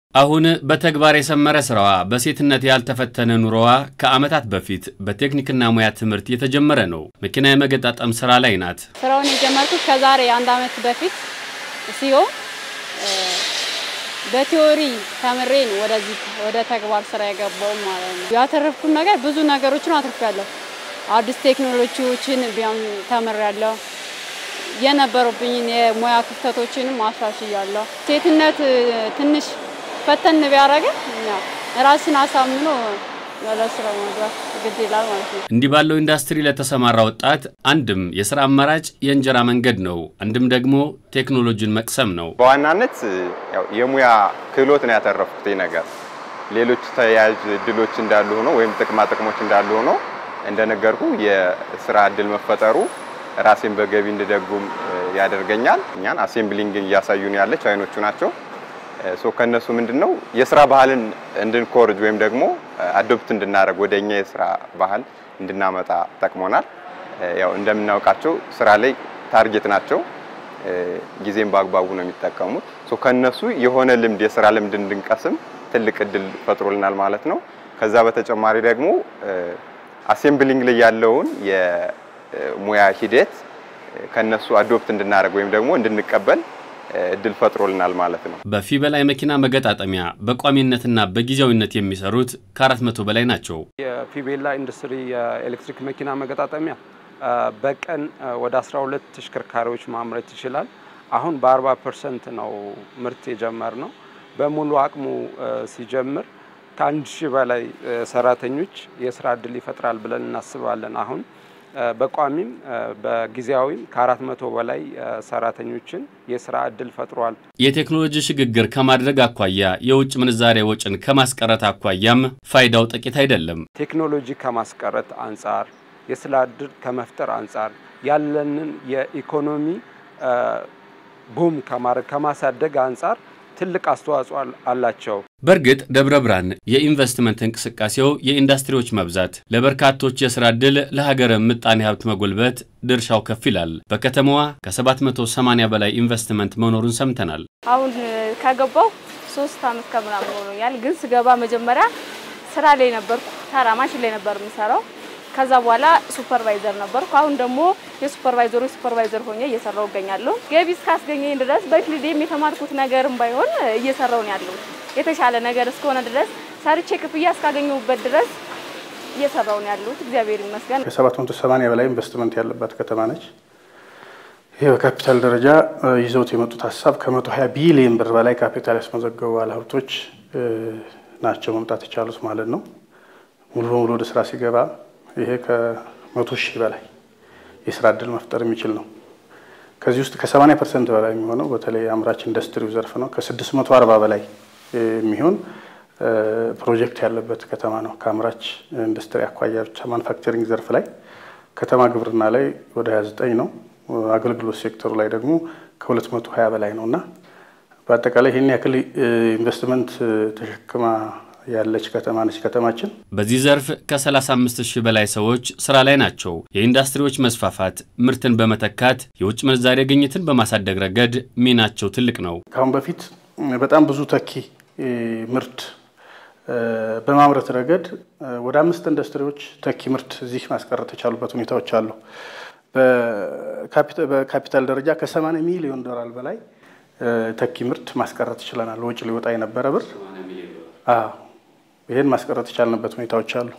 አሁን በተግባር የሰመረ ስራዋ በሴትነት ያልተፈተነ ኑሮዋ ከዓመታት በፊት በቴክኒክና ሙያ ትምህርት የተጀመረ ነው። መኪና የመገጣጠም ስራ ላይ ናት። ስራውን የጀመርኩት ከዛሬ አንድ ዓመት በፊት ሲሆን በቲዎሪ ተምሬ ነው ወደዚህ ወደ ተግባር ስራ የገባው ማለት ነው። ያተረፍኩት ነገር ብዙ ነገሮችን አትርፌያለሁ። አዲስ ቴክኖሎጂዎችን ቢያም ተምሬያለሁ። የነበሩብኝን የሙያ ክፍተቶችንም አሻሽያለሁ። ሴትነት ትንሽ ፈተን ቢያደርግም ራስን አሳምኖ ወደ ስራው መግባት ግድ ይላል ማለት ነው። እንዲህ ባለው ኢንዱስትሪ ለተሰማራ ወጣት አንድም የስራ አማራጭ የእንጀራ መንገድ ነው፣ አንድም ደግሞ ቴክኖሎጂን መቅሰም ነው። በዋናነት ያው የሙያ ክህሎት ነው ያተረፍኩት ነገር። ሌሎች ተያያዥ እድሎች እንዳሉ ሆኖ ወይም ጥቅማ ጥቅሞች እንዳሉ ሆኖ እንደነገርኩ የስራ እድል መፈጠሩ ራሴን በገቢ እንድደጉም ያደርገኛል። እኛን አሴምብሊንግ እያሳዩን ያለ ቻይኖቹ ናቸው። ሶ ከነሱ ምንድነው የስራ ባህልን እንድንኮርጅ ወይም ደግሞ አዶፕት እንድናደርግ ወደ እኛ የስራ ባህል እንድናመጣ ጠቅሞናል። ያው እንደምናውቃቸው ስራ ላይ ታርጌት ናቸው። ጊዜም በአግባቡ ነው የሚጠቀሙት። ሶ ከነሱ የሆነ ልምድ የስራ ልምድ እንድንቀስም ትልቅ እድል ፈጥሮልናል ማለት ነው። ከዛ በተጨማሪ ደግሞ አሴምብሊንግ ላይ ያለውን የሙያ ሂደት ከነሱ አዶፕት እንድናደርግ ወይም ደግሞ እንድንቀበል እድል ፈጥሮልናል ማለት ነው። በፊበላ የመኪና መገጣጠሚያ በቋሚነትና በጊዜያዊነት የሚሰሩት ከአራት መቶ በላይ ናቸው። የፊቤላ ኢንዱስትሪ የኤሌክትሪክ መኪና መገጣጠሚያ በቀን ወደ 12 ተሽከርካሪዎች ማምረት ይችላል። አሁን በ40 ፐርሰንት ነው ምርት የጀመር ነው። በሙሉ አቅሙ ሲጀምር ከአንድ ሺህ በላይ ሰራተኞች የስራ እድል ይፈጥራል ብለን እናስባለን። አሁን በቋሚም በጊዜያዊም ከአራት መቶ በላይ ሰራተኞችን የስራ እድል ፈጥሯል። የቴክኖሎጂ ሽግግር ከማድረግ አኳያ የውጭ ምንዛሬ ወጪን ከማስቀረት አኳያም ፋይዳው ጥቂት አይደለም። ቴክኖሎጂ ከማስቀረት አንጻር፣ የስራ እድል ከመፍጠር አንጻር ያለንን የኢኮኖሚ ቡም ከማድረግ ከማሳደግ አንጻር ትልቅ አስተዋጽኦ አላቸው። በእርግጥ ደብረ ብርሃን የኢንቨስትመንት እንቅስቃሴው የኢንዱስትሪዎች መብዛት ለበርካቶች የስራ ዕድል፣ ለሀገር ምጣኔ ሀብት መጎልበት ድርሻው ከፍ ይላል። በከተማዋ ከ780 በላይ ኢንቨስትመንት መኖሩን ሰምተናል። አሁን ከገባው ሶስት አመት ከምናምን ሆኖኛል። ግን ስገባ መጀመሪያ ስራ ላይ ነበርኩ። ተራ ማሽን ላይ ነበር የምሰራው። ከዛ በኋላ ሱፐርቫይዘር ነበርኩ። አሁን ደግሞ የሱፐርቫይዘሮች ሱፐርቫይዘር ሆኜ እየሰራው እገኛለሁ። ገቢ እስካስገኘኝ ድረስ በፊልዴም የተማርኩት ነገርም ባይሆን እየሰራው ነው ያለው። የተሻለ ነገር እስከሆነ ድረስ ሰርቼ ክፍያ እስካገኘሁበት ድረስ እየሰራው ነው ያለሁት። እግዚአብሔር ይመስገን። ከ780 በላይ ኢንቨስትመንት ያለባት ከተማ ነች። ይህ በካፒታል ደረጃ ይዘውት የመጡት ሀሳብ ከ120 ቢሊዮን ብር በላይ ካፒታል ያስመዘገቡ ባለሀብቶች ናቸው መምጣት የቻሉት ማለት ነው። ሙሉ በሙሉ ወደ ስራ ሲገባ ይሄ ከመቶ ሺህ በላይ የስራ እድል መፍጠር የሚችል ነው። ከዚህ ውስጥ ከ80 ፐርሰንት በላይ የሚሆነው በተለይ አምራች ኢንዱስትሪው ዘርፍ ነው። ከ640 በላይ የሚሆን ፕሮጀክት ያለበት ከተማ ነው። ከአምራች ኢንዱስትሪ አኳያ ብቻ ማኑፋክቸሪንግ ዘርፍ ላይ ከተማ ግብርና ላይ ወደ 29 ነው። አገልግሎት ሴክተሩ ላይ ደግሞ ከ220 በላይ ነው እና በአጠቃላይ ይህን ያክል ኢንቨስትመንት ተሸክማ ያለች ከተማ ነች ከተማችን። በዚህ ዘርፍ ከ35 ሺህ በላይ ሰዎች ስራ ላይ ናቸው። የኢንዱስትሪዎች መስፋፋት ምርትን በመተካት የውጭ ምንዛሬ ግኝትን በማሳደግ ረገድ ሚናቸው ትልቅ ነው። ከአሁን በፊት በጣም ብዙ ተኪ ምርት በማምረት ረገድ ወደ አምስት ኢንዱስትሪዎች ተኪ ምርት እዚህ ማስቀረት የቻሉበት ሁኔታዎች አሉ። በካፒታል ደረጃ ከ80 ሚሊዮን ዶላር በላይ ተኪ ምርት ማስቀረት ችለናል። ወጪ ሊወጣ የነበረ ብር ይህን ማስቀረት የቻልንበት ሁኔታዎች አሉ።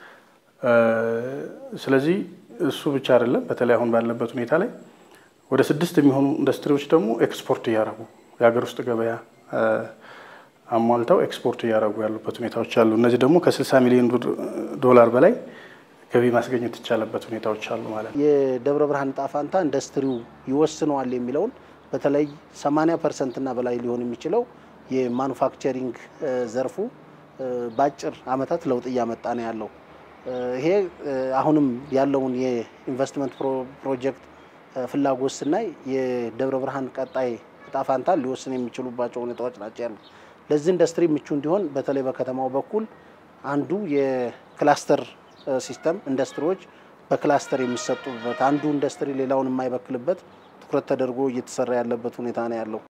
ስለዚህ እሱ ብቻ አይደለም። በተለይ አሁን ባለበት ሁኔታ ላይ ወደ ስድስት የሚሆኑ ኢንዱስትሪዎች ደግሞ ኤክስፖርት እያደረጉ የሀገር ውስጥ ገበያ አሟልተው ኤክስፖርት እያደረጉ ያሉበት ሁኔታዎች አሉ። እነዚህ ደግሞ ከ60 ሚሊዮን ዶላር በላይ ገቢ ማስገኘት የቻለበት ሁኔታዎች አሉ ማለት ነው። የደብረ ብርሃን ዕጣ ፈንታ ኢንዱስትሪው ይወስነዋል የሚለውን በተለይ 80 ፐርሰንት እና በላይ ሊሆን የሚችለው የማኑፋክቸሪንግ ዘርፉ በአጭር ዓመታት ለውጥ እያመጣ ነው ያለው። ይሄ አሁንም ያለውን የኢንቨስትመንት ፕሮጀክት ፍላጎት ስናይ የደብረ ብርሃን ቀጣይ ዕጣ ፈንታ ሊወስን የሚችሉባቸው ሁኔታዎች ናቸው ያሉ። ለዚህ ኢንዱስትሪ ምቹ እንዲሆን በተለይ በከተማው በኩል አንዱ የክላስተር ሲስተም ኢንዱስትሪዎች በክላስተር የሚሰጡበት አንዱ ኢንዱስትሪ ሌላውን የማይበክልበት ትኩረት ተደርጎ እየተሰራ ያለበት ሁኔታ ነው ያለው።